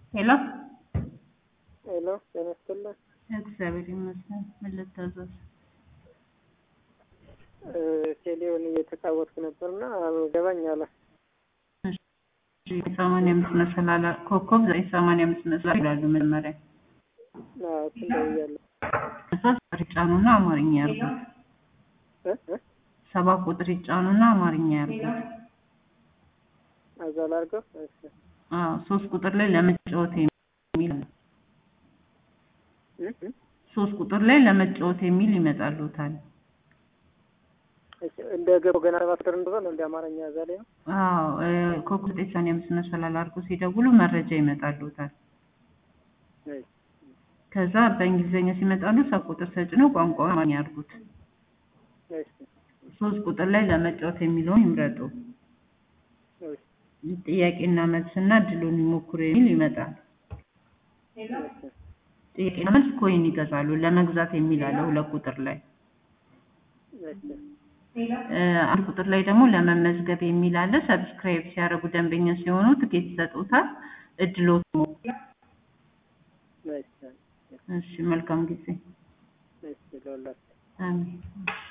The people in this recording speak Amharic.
ሄሎ ሄሎ ጤና ይስጥልኝ። እግዚአብሔር ይመስገን። ምን ልታዘዝ? ቴሌውን እየተጫወትኩ ነበርና ገባኝ አለ። ሰማንያ አምስት መሰላል ኮከብ ዘጠኝ ሰማንያ አምስት መሰላል ይላሉ መጀመሪያ። እሱን ደውያለሁ። እዛ ቁጥር ይጫኑና አማርኛ ያርጉት። እ እ ሰባ ቁጥር ይጫኑና አማርኛ ያርጉት። እዛ ላድርገው። እሺ አዎ ሶስት ቁጥር ላይ ለመጫወት የሚል አለ። እ እ ሶስት ቁጥር ላይ ለመጫወት የሚል ይመጣሉታል። እሺ እንደ ገባው ገና ሰባት ቁጥር እንደሆነ እንደ አማርኛ እዛ ላይ ነው። አዎ እ ኮከብ ዘጠኝ ሰማንያ አምስት መሰላል አድርጎ ሲደውሉ መረጃ ይመጣሉታል። እሺ ከዛ በእንግሊዝኛ ሲመጣሉ ሰብ ቁጥር ተጭነው ቋንቋውን አማርኛ ያርጉት። እሺ ሶስት ቁጥር ላይ ለመጫወት የሚለውን ይምረጡ። እሺ ጥያቄና መልስና ድሉን ይሞክሩ የሚል ይመጣል። ጥያቄና መልስ ኮይን ይገዛሉ። ለመግዛት የሚል አለ ሁለት ቁጥር ላይ እሺ እ አንድ ቁጥር ላይ ደግሞ ለመመዝገብ የሚል አለ። ሰብስክራይብ ሲያደርጉ ደንበኛ ሲሆኑ ትኬት ይሰጡታል። እድሎት ነው። እሺ እሺ መልካም ጊዜ። እሺ ለሁላችሁ አሜን።